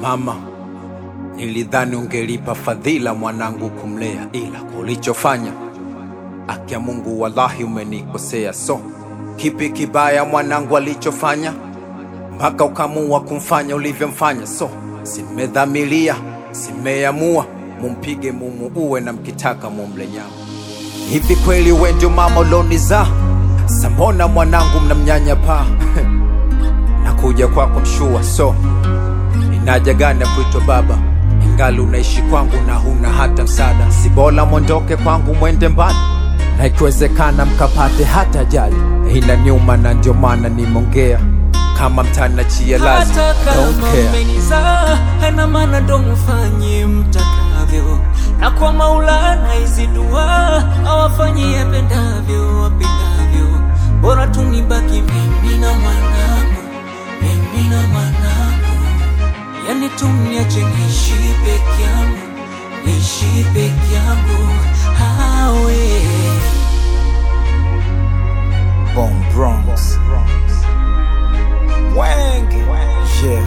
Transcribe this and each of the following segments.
Mama, nilidhani ungelipa fadhila mwanangu kumlea, ila kwa ulichofanya, haki ya Mungu, wallahi umenikosea. So kipi kibaya mwanangu alichofanya mpaka ukamua kumfanya ulivyomfanya? So simedhamilia, simeamua mumpige, mumuue na mkitaka mumle nyama. Hivi kweli we ndio mama ulonizaa? Sambona mwanangu mnamnyanyapaa? Nakuja kwako mshua, so inaja gani ya kuitwa baba ingali unaishi kwangu na huna hata msaada? Si bora mwondoke kwangu mwende mbali, na ikiwezekana mkapate hata ajali. Inaniuma na ndio maana nimeongea kama mtanachia lazima hata kama don't care. umenizaa haina maana ndo mfanye mtakavyo, na kwa Maulana hizi dua awafanyie pendavyo wapendavyo, bora tu nibaki mimi na mwanangu, mimi na mwanangu, yani tu niache niishi peke yangu, niishi peke yangu hawe Bone Bronx. Wang. Yeah.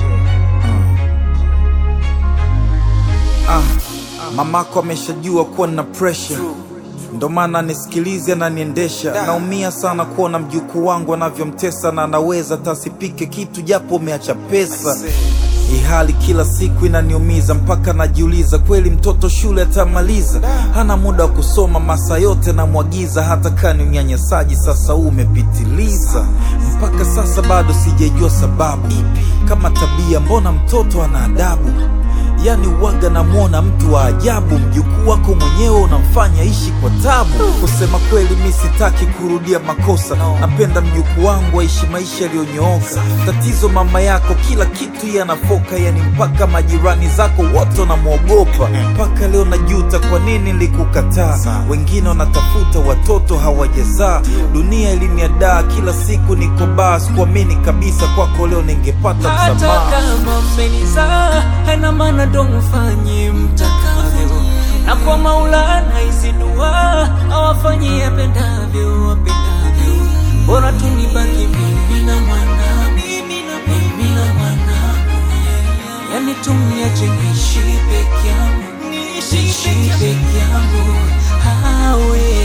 Ah. Ah. Mamako ameshajua kuwa na pressure ndo maana nisikilize na niendesha. Naumia sana kuona mjukuu wangu anavyomtesa na anaweza tasipike kitu japo umeacha pesa. Hii hali kila siku inaniumiza mpaka najiuliza, kweli mtoto shule atamaliza? Hana muda wa kusoma, masaa yote namwagiza, hata kani unyanyasaji sasa huu umepitiliza. Mpaka sasa bado sijajua sababu kama tabia, mbona mtoto ana adabu Yani uwaga namwona mtu wa ajabu, mjukuu wako mwenyewe unamfanya ishi kwa tabu. Kusema kweli, mi sitaki kurudia makosa, napenda mjukuu wangu aishi maisha yaliyonyooka. Tatizo mama yako kila kitu yeye anafoka, yani mpaka majirani zako wote wanamwogopa. Mpaka leo najuta kwa nini nilikukataa. Wengine wanatafuta watoto hawajazaa, dunia iliniadaa, kila siku niko baa, sikuamini kabisa kwako leo ningepata hata msamaha. kama mmenizaa haina maana ndo mfanye mtakavyo, na kwa Maulana hizi dua awafanyie pendavyo wapendavyo, bora tu nibaki mimi na mwanangu, mimi na mwanangu, yani tu niache niishi peke yangu, niishi peke yangu hawe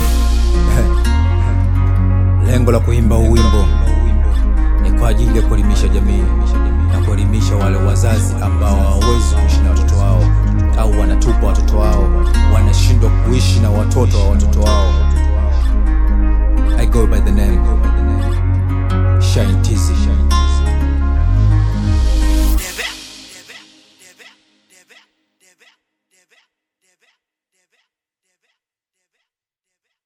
Lengo la kuimba huu wimbo ni kwa ajili ya kuelimisha jamii na kuelimisha wale wazazi ambao hawawezi kuishi na watoto wao au wanatupa watoto wao, wanashindwa kuishi na watoto wa watoto wao. I go by the name